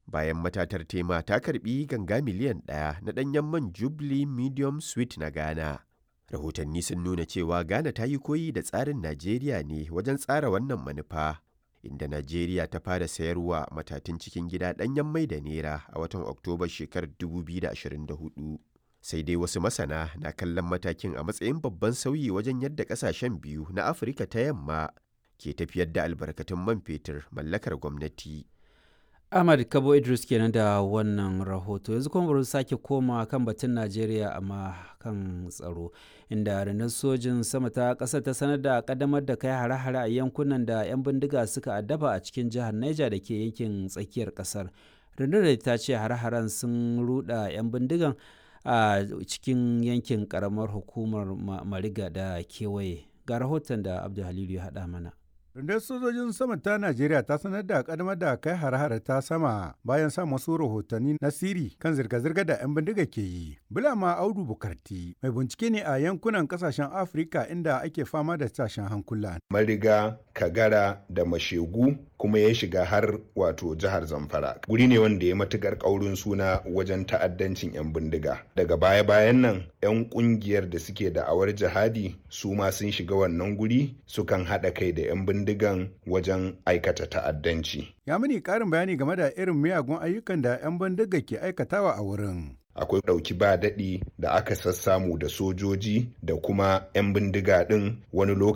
bayan matatar tema ta karbi ganga miliyan ɗaya na ɗanyen man Jubilee Medium Sweet na Ghana. Rahotanni sun nuna cewa Ghana ta yi koyi da tsarin Najeriya ne wajen tsara wannan manufa, inda Najeriya ta fara sayarwa matatun cikin gida ɗanyen mai da Naira a watan Oktobar shekarar 2024. Sai dai wasu masana na kallon matakin a matsayin babban sauyi wajen yadda ƙasashen biyu na Afirka ta yamma ke tafiyar da albarkatun man fetur mallakar gwamnati. Ahmad Kabo Idris kenan da wannan rahoto yanzu kuma bari sake koma kan batun Najeriya amma kan tsaro inda rundunar sojin sama ta ƙasar ta sanar da ƙaddamar da kai hare-hare a yankunan da 'yan bindiga suka addaba a cikin jihar Niger da ke yankin tsakiyar ƙasar. Rundunar ta ce hare-haren sun ruɗa 'yan bindigan a cikin yankin ƙaramar hukumar Mariga da kewaye. Ga rahoton da Abdul Halilu ya haɗa mana. Rundunar sojojin sama ta Najeriya ta sanar da kadamar da kai hare-hare ta sama bayan sa wasu rahotanni na siri kan zirga-zirga da 'yan bindiga ke yi. Bulama Audu Bukarti mai bincike ne a yankunan kasashen Afirka inda ake fama da tashin hankula. Mariga, Kagara da Mashegu kuma ya shiga har wato jihar Zamfara. Guri ne wanda ya matukar kaurin suna wajen ta'addancin 'yan bindiga. Daga baya-bayan nan 'yan kungiyar da suke da'awar jihadi su ma sun shiga wannan guri sukan haɗa kai da 'yan bindigan wajen aikata ta'addanci. Ya mini ƙarin bayani game da irin miyagun ayyukan da 'yan bindiga ke aikatawa a wurin. akwai ɗauki ba daɗi da aka sassamu da sojoji da kuma 'yan bindiga ɗin wani lokaci